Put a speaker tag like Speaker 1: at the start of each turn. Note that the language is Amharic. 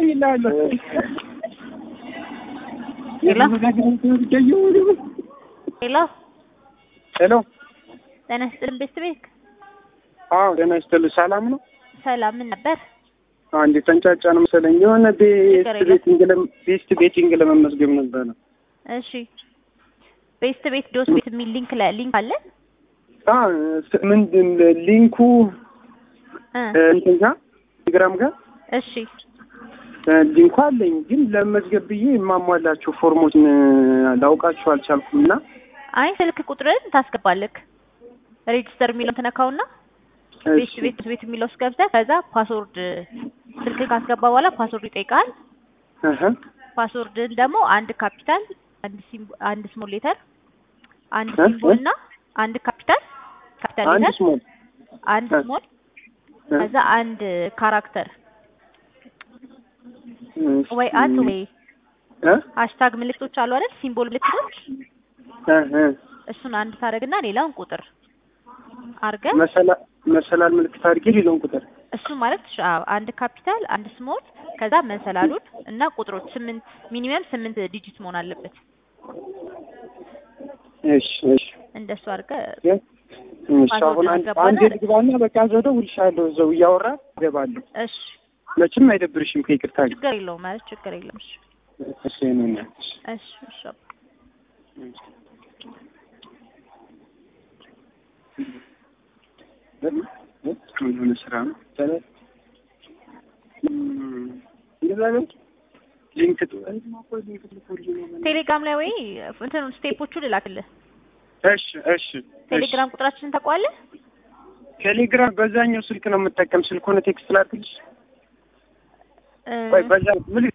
Speaker 1: ይላለሁ
Speaker 2: ሄሎ
Speaker 1: ሄሎ
Speaker 2: ሄሎ
Speaker 1: ሄሎ
Speaker 2: ጤና ይስጥልን ቤት ቤት
Speaker 1: አዎ ጤና ይስጥልኝ ሰላም ነው
Speaker 2: ሰላም ምን ነበር?
Speaker 1: አንድ ተንጫጫ ነው መሰለኝ የሆነ ቤስት
Speaker 2: ችግር የለም።
Speaker 1: ቤቲንግ ለም- ቤስት ቤቲንግ ለመመዝገብ ነበረ
Speaker 2: እሺ ቤስት ቤት ዶስ ቤት የሚል ሊንክ ላይ ሊንክ አለ
Speaker 1: አ ስ- ምንድን ሊንኩ
Speaker 2: እ
Speaker 1: እ፣ እንትን ጋር ቴሌግራም ጋር
Speaker 2: እሺ
Speaker 1: እ፣ ሊንኩ አለኝ ግን ለመዝገብ ብዬ የማሟላቸው ፎርሞችን እ፣ ላውቃቸው አልቻልኩም እና
Speaker 2: አይ ስልክ ቁጥርን ታስገባለክ ሬጅስተር የሚለውን ትነካውና ቤት
Speaker 1: እሺ፣
Speaker 2: ቤት ቤት የሚለው ውስጥ ገብተህ ከዛ ፓስወርድ ስልክ ካስገባ በኋላ ፓስወርድ ይጠይቃል።
Speaker 1: እህ፣
Speaker 2: ፓስወርድን ደግሞ አንድ ካፒታል አንድ ሲምቦ አንድ ስሞል ሌተር አንድ
Speaker 1: እ?
Speaker 2: ሲምቦል እና አንድ ካፒታል ካፒታል
Speaker 1: አንድ
Speaker 2: ሌተር
Speaker 1: ስሞል
Speaker 2: አንድ
Speaker 1: እ?
Speaker 2: ስሞል
Speaker 1: እ፣
Speaker 2: ከዛ አንድ ካራክተር
Speaker 1: እሺ፣
Speaker 2: ወይ አት ወይ
Speaker 1: እ?
Speaker 2: ሃሽታግ ምልክቶች አሉ አይደል? ሲምቦል ምልክቶች
Speaker 1: እ፣ እ፣
Speaker 2: እሱን አንድ ታደርግና ሌላውን ቁጥር አድርገህ
Speaker 1: መሰላ- መሰላል ምልክት አድርጌ ሌላውን ቁጥር
Speaker 2: እሱ ማለት ሽ- አዎ አንድ ካፒታል አንድ ስሞል ከዛ መሰላሉን እና ቁጥሮች ስምንት ሚኒመም ስምንት ዲጂት መሆን አለበት።
Speaker 1: እሺ እሺ
Speaker 2: እንደሱ አድርገህ
Speaker 1: እሺ አሁን አንድ
Speaker 2: አስገባና
Speaker 1: አንድ ልግባና በቃ ዘው ደውልልሻለሁ እዛው እያወራ እገባለሁ
Speaker 2: እሺ
Speaker 1: መቼም አይደብርሽም ከይቅርታ ጋር
Speaker 2: ችግር የለውም ማለት ችግር የለውም። እሺ
Speaker 1: እሺ እኔ ነኝ
Speaker 2: እሺ እሺ አባ።
Speaker 1: የሆነ ስራ ነው ሊንክ
Speaker 2: ቴሌግራም ላይ ወይ እንትኑ ስቴፖቹ ልላክልህ።
Speaker 1: እሺ እሺ
Speaker 2: ቴሌግራም ቁጥራችንን ታውቀዋለህ?
Speaker 1: ቴሌግራም በዛኛው ስልክ ነው የምጠቀም ስልክ ሆነ ቴክስት ላድርግልሽ
Speaker 2: እ፣
Speaker 1: ቆይ በዛ ምን